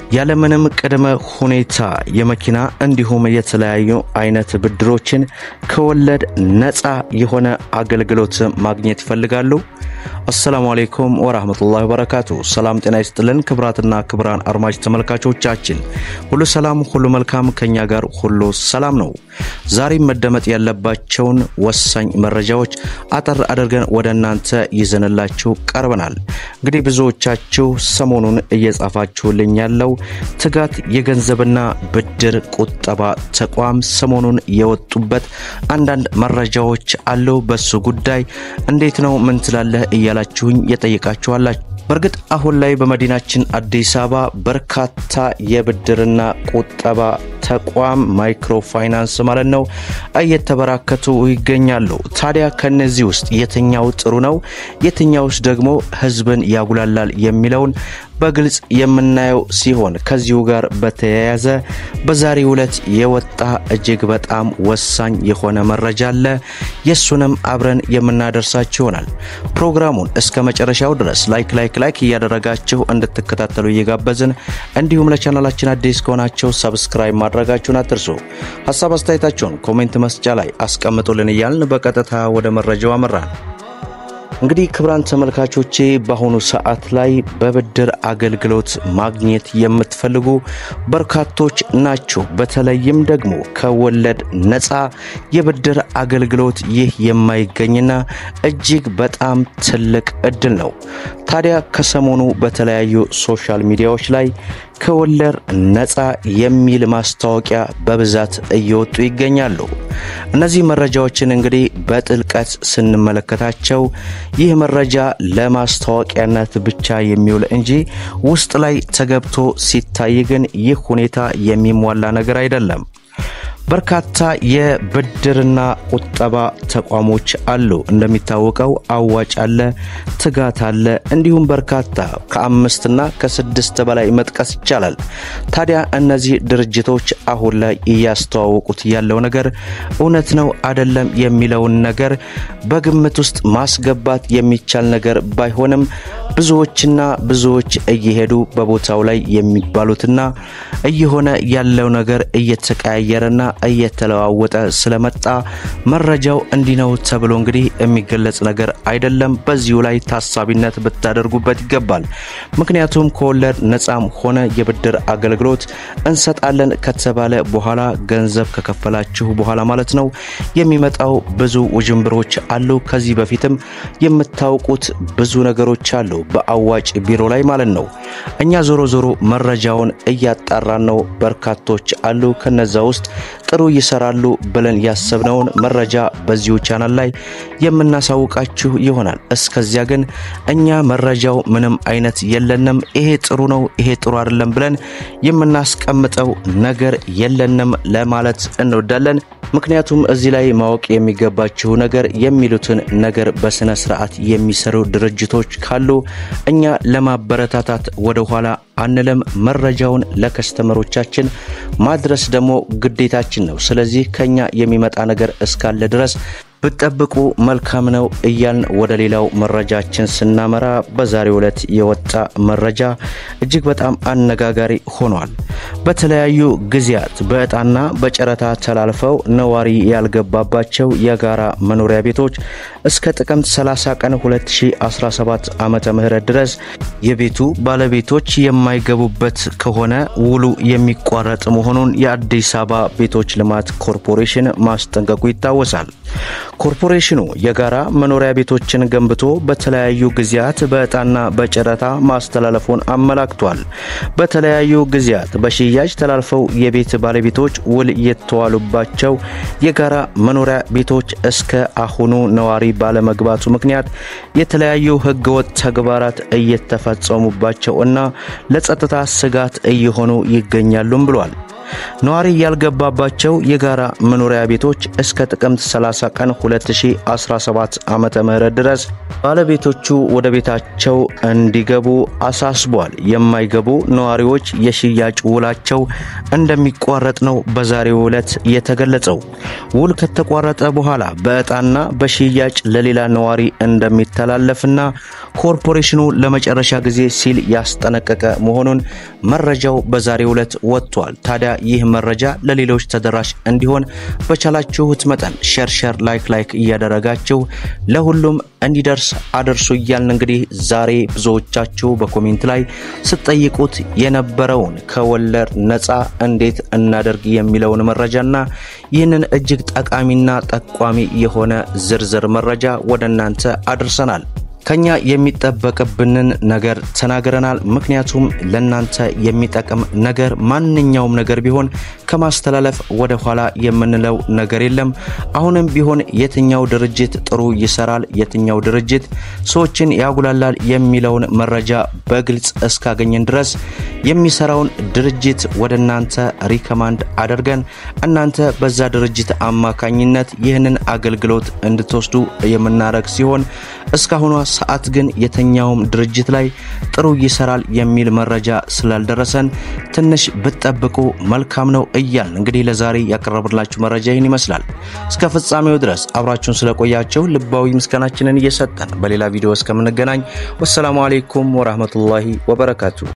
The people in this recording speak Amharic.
ያለምንም ቅድመ ሁኔታ የመኪና እንዲሁም የተለያዩ አይነት ብድሮችን ከወለድ ነፃ የሆነ አገልግሎት ማግኘት ይፈልጋሉ? አሰላሙ አሌይኩም ወራህመቱላሂ ወበረካቱ። ሰላም ጤና ይስጥልን ክብራትና ክብራን አድማጭ ተመልካቾቻችን ሁሉ ሰላም ሁሉ መልካም፣ ከኛ ጋር ሁሉ ሰላም ነው። ዛሬም መደመጥ ያለባቸውን ወሳኝ መረጃዎች አጠር አድርገን ወደ እናንተ ይዘንላችሁ ቀርበናል። እንግዲህ ብዙዎቻችሁ ሰሞኑን እየጻፋችሁልኝ ያለው ትጋት የገንዘብና ብድር ቁጠባ ተቋም ሰሞኑን የወጡበት አንዳንድ መረጃዎች አሉ። በሱ ጉዳይ እንዴት ነው ምን ትላለህ እያላችሁኝ የጠየቃችኋላችሁ። በእርግጥ አሁን ላይ በመዲናችን አዲስ አበባ በርካታ የብድርና ቁጠባ ተቋም ማይክሮ ፋይናንስ ማለት ነው እየተበራከቱ ይገኛሉ። ታዲያ ከነዚህ ውስጥ የትኛው ጥሩ ነው፣ የትኛውስ ደግሞ ሕዝብን ያጉላላል የሚለውን በግልጽ የምናየው ሲሆን ከዚሁ ጋር በተያያዘ በዛሬው ዕለት የወጣ እጅግ በጣም ወሳኝ የሆነ መረጃ አለ። የሱንም አብረን የምናደርሳችሁ ይሆናል። ፕሮግራሙን እስከ መጨረሻው ድረስ ላይክ ላይክ ላይክ እያደረጋችሁ እንድትከታተሉ እየጋበዝን እንዲሁም ለቻናላችን አዲስ ከሆናችሁ ሰብስክራይብ ማድረጋችሁን አትርሱ። ሀሳብ አስተያየታችሁን ኮሜንት መስጫ ላይ አስቀምጡልን እያልን በቀጥታ ወደ መረጃው አመራን። እንግዲህ ክብራን ተመልካቾቼ በአሁኑ ሰዓት ላይ በብድር አገልግሎት ማግኘት የምትፈልጉ በርካቶች ናቸው። በተለይም ደግሞ ከወለድ ነፃ የብድር አገልግሎት ይህ የማይገኝና እጅግ በጣም ትልቅ እድል ነው። ታዲያ ከሰሞኑ በተለያዩ ሶሻል ሚዲያዎች ላይ ከወለድ ነፃ የሚል ማስታወቂያ በብዛት እየወጡ ይገኛሉ። እነዚህ መረጃዎችን እንግዲህ በጥልቀት ስንመለከታቸው ይህ መረጃ ለማስታወቂያነት ብቻ የሚውል እንጂ ውስጥ ላይ ተገብቶ ሲታይ ግን ይህ ሁኔታ የሚሟላ ነገር አይደለም። በርካታ የብድርና ቁጠባ ተቋሞች አሉ። እንደሚታወቀው አዋጭ አለ፣ ትጋት አለ፣ እንዲሁም በርካታ ከአምስትና ከስድስት በላይ መጥቀስ ይቻላል። ታዲያ እነዚህ ድርጅቶች አሁን ላይ እያስተዋወቁት ያለው ነገር እውነት ነው አይደለም የሚለውን ነገር በግምት ውስጥ ማስገባት የሚቻል ነገር ባይሆንም ብዙዎችና ብዙዎች እየሄዱ በቦታው ላይ የሚባሉትና እየሆነ ያለው ነገር እየተቀያየረና እየተለዋወጠ ስለመጣ መረጃው እንዲህ ነው ተብሎ እንግዲህ የሚገለጽ ነገር አይደለም። በዚሁ ላይ ታሳቢነት ብታደርጉበት ይገባል። ምክንያቱም ከወለድ ነፃም ሆነ የብድር አገልግሎት እንሰጣለን ከተባለ በኋላ ገንዘብ ከከፈላችሁ በኋላ ማለት ነው የሚመጣው ብዙ ውዥንብሮች አሉ። ከዚህ በፊትም የምታውቁት ብዙ ነገሮች አሉ በአዋጭ ቢሮ ላይ ማለት ነው። እኛ ዞሮ ዞሮ መረጃውን እያጣራን ነው። በርካቶች አሉ ከነዛ ውስጥ ጥሩ ይሰራሉ ብለን ያሰብነውን መረጃ በዚሁ ቻናል ላይ የምናሳውቃችሁ ይሆናል። እስከዚያ ግን እኛ መረጃው ምንም አይነት የለንም። ይሄ ጥሩ ነው፣ ይሄ ጥሩ አይደለም ብለን የምናስቀምጠው ነገር የለንም ለማለት እንወዳለን። ምክንያቱም እዚህ ላይ ማወቅ የሚገባችሁ ነገር የሚሉትን ነገር በስነ ስርዓት የሚሰሩ ድርጅቶች ካሉ እኛ ለማበረታታት ወደ ኋላ አንለም። መረጃውን ለከስተመሮቻችን ማድረስ ደግሞ ግዴታችን ነው። ስለዚህ ከኛ የሚመጣ ነገር እስካለ ድረስ ብጠብቁ መልካም ነው እያልን ወደ ሌላው መረጃችን ስናመራ በዛሬው ዕለት የወጣ መረጃ እጅግ በጣም አነጋጋሪ ሆኗል። በተለያዩ ጊዜያት በዕጣና በጨረታ ተላልፈው ነዋሪ ያልገባባቸው የጋራ መኖሪያ ቤቶች እስከ ጥቅምት 30 ቀን 2017 ዓመተ ምህረት ድረስ የቤቱ ባለቤቶች የማይገቡበት ከሆነ ውሉ የሚቋረጥ መሆኑን የአዲስ አበባ ቤቶች ልማት ኮርፖሬሽን ማስጠንቀቁ ይታወሳል። ኮርፖሬሽኑ የጋራ መኖሪያ ቤቶችን ገንብቶ በተለያዩ ጊዜያት በዕጣና በጨረታ ማስተላለፉን አመላክቷል። በተለያዩ ጊዜያት በሽያጭ ተላልፈው የቤት ባለቤቶች ውል የተዋሉባቸው የጋራ መኖሪያ ቤቶች እስከ አሁኑ ነዋሪ ባለመግባቱ ምክንያት የተለያዩ ሕገወጥ ተግባራት እየተፈጸሙባቸው እና ለጸጥታ ስጋት እየሆኑ ይገኛሉም ብሏል። ነዋሪ ያልገባባቸው የጋራ መኖሪያ ቤቶች እስከ ጥቅምት 30 ቀን 2017 ዓመተ ምህረት ድረስ ባለቤቶቹ ወደ ቤታቸው እንዲገቡ አሳስቧል። የማይገቡ ነዋሪዎች የሽያጭ ውላቸው እንደሚቋረጥ ነው በዛሬው ዕለት የተገለጸው። ውል ከተቋረጠ በኋላ በዕጣና በሽያጭ ለሌላ ነዋሪ እንደሚተላለፍና ኮርፖሬሽኑ ለመጨረሻ ጊዜ ሲል ያስጠነቀቀ መሆኑን መረጃው በዛሬው ዕለት ወጥቷል። ታዲያ ይህ መረጃ ለሌሎች ተደራሽ እንዲሆን በቻላችሁት መጠን ሼር ሼር ላይክ ላይክ እያደረጋችሁ ለሁሉም እንዲደርስ አድርሱ እያልን እንግዲህ ዛሬ ብዙዎቻችሁ በኮሜንት ላይ ስትጠይቁት የነበረውን ከወለድ ነፃ እንዴት እናደርግ የሚለውን መረጃና ይህንን እጅግ ጠቃሚና ጠቋሚ የሆነ ዝርዝር መረጃ ወደ እናንተ አድርሰናል። ከኛ የሚጠበቅብንን ነገር ተናግረናል። ምክንያቱም ለናንተ የሚጠቅም ነገር ማንኛውም ነገር ቢሆን ከማስተላለፍ ወደ ኋላ የምንለው ነገር የለም። አሁንም ቢሆን የትኛው ድርጅት ጥሩ ይሰራል፣ የትኛው ድርጅት ሰዎችን ያጉላላል የሚለውን መረጃ በግልጽ እስካገኘን ድረስ የሚሰራውን ድርጅት ወደ እናንተ ሪከማንድ አድርገን እናንተ በዛ ድርጅት አማካኝነት ይህንን አገልግሎት እንድትወስዱ የምናደርግ ሲሆን እስካሁኗ ሰዓት ግን የትኛውም ድርጅት ላይ ጥሩ ይሰራል የሚል መረጃ ስላልደረሰን ትንሽ ብትጠብቁ መልካም ነው እያል እንግዲህ ለዛሬ ያቀረብላችሁ መረጃ ይህን ይመስላል። እስከ ፍጻሜው ድረስ አብራችሁን ስለቆያቸው ልባዊ ምስጋናችንን እየሰጠን በሌላ ቪዲዮ እስከምንገናኝ ወሰላሙ አሌይኩም ወራህመቱላሂ ወበረካቱ።